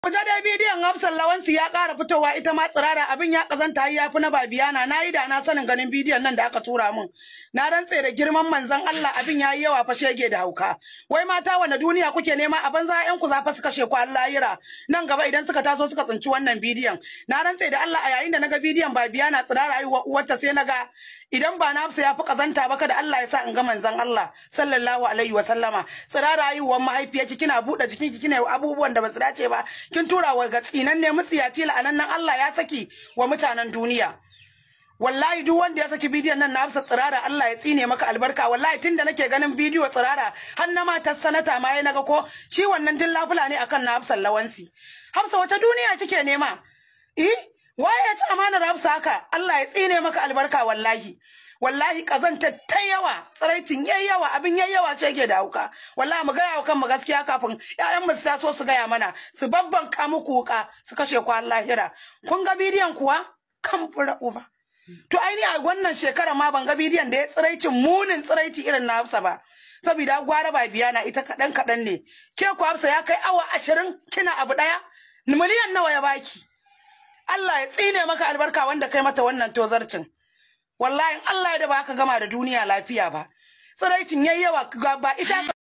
Waje dai bidiyon Hafsan Lawansi ya ƙara fitowa ita ma tsirara abin ya kazanta ya fi na babiyana na yi da na sanin ganin bidiyon nan da aka tura min. Na rantse da girman manzon Allah abin ya yi yawa fa shege da hauka. Wai mata wanda duniya kuke nema a banza ƴan ku zafa suka sheku Allah yira. Nan gaba idan suka taso suka tsinci wannan bidiyon. Na rantse da Allah a yayin da naga bidiyon babiyana tsirara aiwa uwarta sai naga idan ba na ya fi kazanta ba kada Allah ya sa in ga manzon Allah sallallahu alaihi wa sallama tsirara haihuwar mahaifiyarki kina buɗe jikinki kina abubuwan da ba su dace ba kin tura wa ga tsinanne mutsiyaci la'anannan Allah ya saki wa mutanen duniya wallahi duk wanda ya saki bidiyon nan na Hafsa tsirara Allah ya tsine maka albarka wallahi tunda nake ganin bidiyo tsirara har na matar sanata ma ya naga ko shi wannan din lafula ne akan na Hafsa lawansi Hafsa wata duniya kike nema eh waye ya ci amanar Hafsa haka Allah ya tsine maka albarka wallahi wallahi kazanta ta yawa tsiraicin yayi yawa abin yayi yawa ce yake da hauka wallahi mu gaya wa kanmu gaskiya kafin ƴaƴan mu su taso su gaya mana su babban ka muku wuka su kashe ku lahira kun ga bidiyon kuwa kan fura uba to aini a wannan shekara ma ban ga bidiyon da ya tsiraicin munin tsiraici irin na Hafsa ba saboda gwara ba biya na ita kaɗan kaɗan ne ke ku Hafsa ya kai awa ashirin kina abu ɗaya miliyan nawa ya baki Allah ya tsine maka albarka wanda kai mata wannan tozarcin wallahi Allah ya da baka gama da duniya lafiya ba tsiraicin yayi yawa ba ita